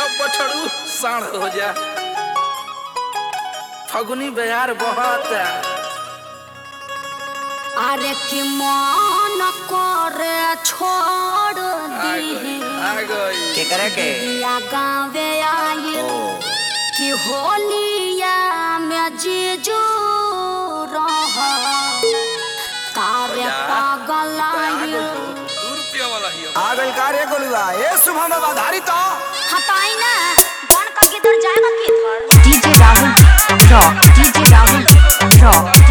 अब बछड़ू साढ़ हो जा फगुनी बयार बहुत अरे कि मन करे छोड़ दी आ गई के करे के या गावे आई ओ कि होलिया में जीजू रह तारे पागल आई दू रुपया वाला ही आ गइल का रे गोलुआ ए शुभम बाबा धारी तो हटाई ना बन का किधर जाएगा किधर DJ Rahul Rock. DJ Rahul Rock.